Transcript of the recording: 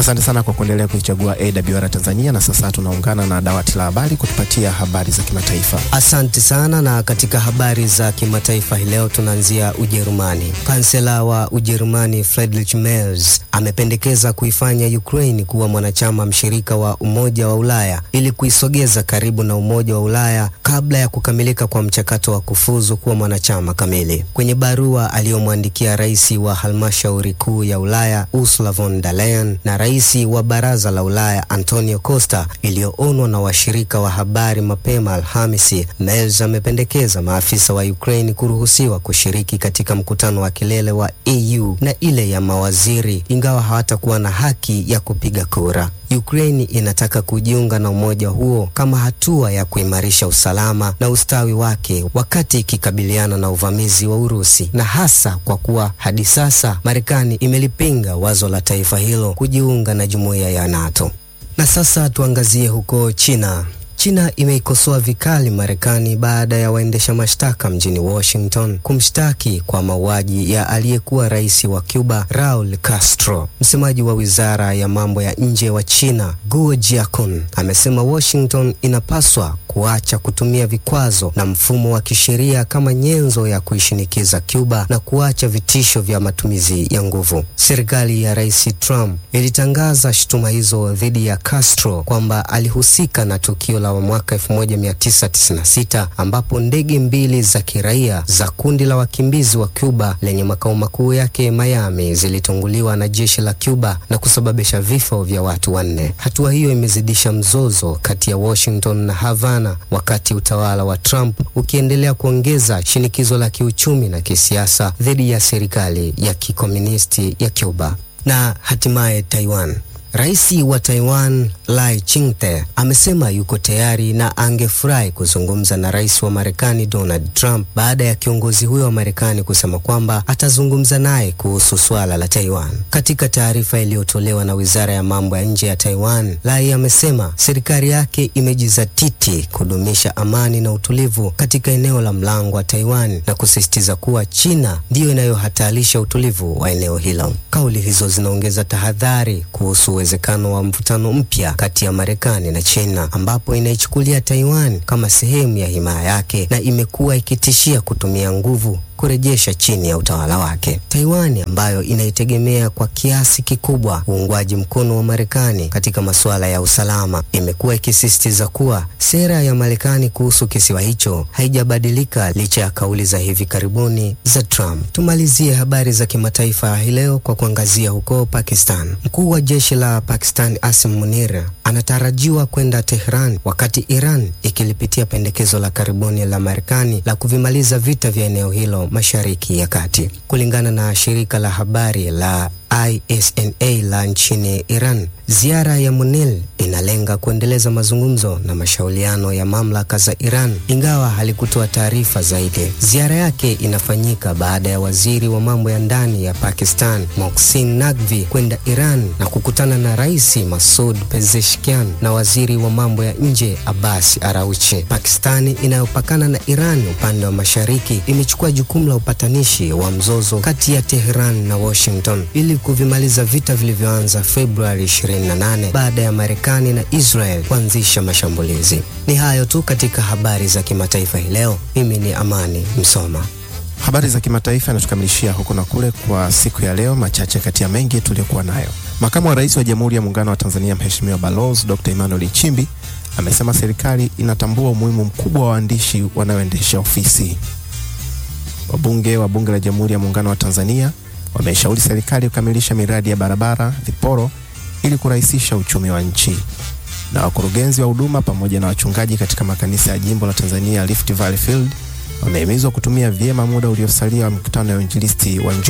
Asante sana kwa kuendelea kuichagua AWR Tanzania, na sasa tunaungana na dawati la habari kutupatia habari za kimataifa. Asante sana. Na katika habari za kimataifa hii leo tunaanzia Ujerumani. Kansela wa Ujerumani Friedrich Merz amependekeza kuifanya Ukraine kuwa mwanachama mshirika wa Umoja wa Ulaya ili kuisogeza karibu na Umoja wa Ulaya kabla ya kukamilika kwa mchakato wa kufuzu kuwa mwanachama kamili. Kwenye barua aliyomwandikia rais wa halmashauri kuu ya Ulaya Ursula von der Leyen na rais wa Baraza la Ulaya Antonio Costa iliyoonwa na washirika wa habari mapema Alhamisi, Merz amependekeza maafisa wa Ukraine kuruhusiwa kushiriki katika mkutano wa kilele wa EU na ile ya mawaziri ingawa hawatakuwa na haki ya kupiga kura. Ukraine inataka kujiunga na umoja huo kama hatua ya kuimarisha usalama na ustawi wake wakati ikikabiliana na uvamizi wa Urusi, na hasa kwa kuwa hadi sasa Marekani imelipinga wazo la taifa hilo kujiunga na jumuiya ya NATO. Na sasa tuangazie huko China. China imeikosoa vikali Marekani baada ya waendesha mashtaka mjini Washington kumshtaki kwa mauaji ya aliyekuwa rais wa Cuba Raul Castro. Msemaji wa wizara ya mambo ya nje wa China Guo Jiakun amesema Washington inapaswa kuacha kutumia vikwazo na mfumo wa kisheria kama nyenzo ya kuishinikiza Cuba na kuacha vitisho vya matumizi ya nguvu. Serikali ya Rais Trump ilitangaza shutuma hizo dhidi ya Castro kwamba alihusika na tukio la mwaka 1996 ambapo ndege mbili za kiraia za kundi la wakimbizi wa Cuba lenye makao makuu yake Miami zilitunguliwa na jeshi la Cuba na kusababisha vifo vya watu wanne. Hatua hiyo imezidisha mzozo kati ya Washington na Havana wakati utawala wa Trump ukiendelea kuongeza shinikizo la kiuchumi na kisiasa dhidi ya serikali ya kikomunisti ya Cuba. Na hatimaye Taiwan. Rais wa Taiwan Lai Ching-te amesema yuko tayari na angefurahi kuzungumza na rais wa Marekani Donald Trump baada ya kiongozi huyo wa Marekani kusema kwamba atazungumza naye kuhusu suala la Taiwan. Katika taarifa iliyotolewa na Wizara ya Mambo ya Nje ya Taiwan, Lai amesema serikali yake imejizatiti kudumisha amani na utulivu katika eneo la mlango wa Taiwan na kusisitiza kuwa China ndiyo inayohatarisha utulivu wa eneo hilo. Kauli hizo zinaongeza tahadhari kuhusu uwezekano wa mvutano mpya kati ya Marekani na China ambapo inaichukulia Taiwan kama sehemu ya himaya yake na imekuwa ikitishia kutumia nguvu kurejesha chini ya utawala wake. Taiwan ambayo inaitegemea kwa kiasi kikubwa uungwaji mkono wa Marekani katika masuala ya usalama, imekuwa ikisisitiza kuwa sera ya Marekani kuhusu kisiwa hicho haijabadilika licha ya kauli za hivi karibuni za Trump. Tumalizie habari za kimataifa hii leo kwa kuangazia huko Pakistan. Mkuu wa jeshi la Pakistan Asim Munir anatarajiwa kwenda Tehran wakati Iran ikilipitia pendekezo la karibuni la Marekani la kuvimaliza vita vya eneo hilo Mashariki ya Kati. Kulingana na shirika la habari la ISNA la nchini Iran, ziara ya Munir inalenga kuendeleza mazungumzo na mashauriano ya mamlaka za Iran, ingawa halikutoa taarifa zaidi. Ziara yake inafanyika baada ya waziri wa mambo ya ndani ya Pakistan Mohsin Naqvi kwenda Iran na kukutana na Rais Masoud Pezeshkian na waziri wa mambo ya nje Abbas Araghchi. Pakistani inayopakana na Iran upande wa mashariki imechukua jukumu la upatanishi wa mzozo kati ya Tehran na Washington ili kuvimaliza vita vilivyoanza Februari 28 baada ya Marekani na Israel kuanzisha mashambulizi. Ni hayo tu katika habari za kimataifa hii leo. Mimi ni Amani Msoma. Habari za kimataifa yanatukamilishia huko na kule kwa siku ya leo, machache kati ya mengi tuliyokuwa nayo. Makamu wa Rais wa Jamhuri ya Muungano wa Tanzania Mheshimiwa Balozi Dr. Emmanuel Nchimbi amesema serikali inatambua umuhimu mkubwa wa waandishi wanaoendesha ofisi. Wabunge wa Bunge la Jamhuri ya Muungano wa Tanzania wameshauri serikali kukamilisha miradi ya barabara, viporo ili kurahisisha uchumi wa nchi. Na wakurugenzi wa huduma pamoja na wachungaji katika makanisa ya jimbo la Tanzania Rift Valley Field wamehimizwa kutumia vyema muda uliosalia wa mikutano ya uinjilisti wa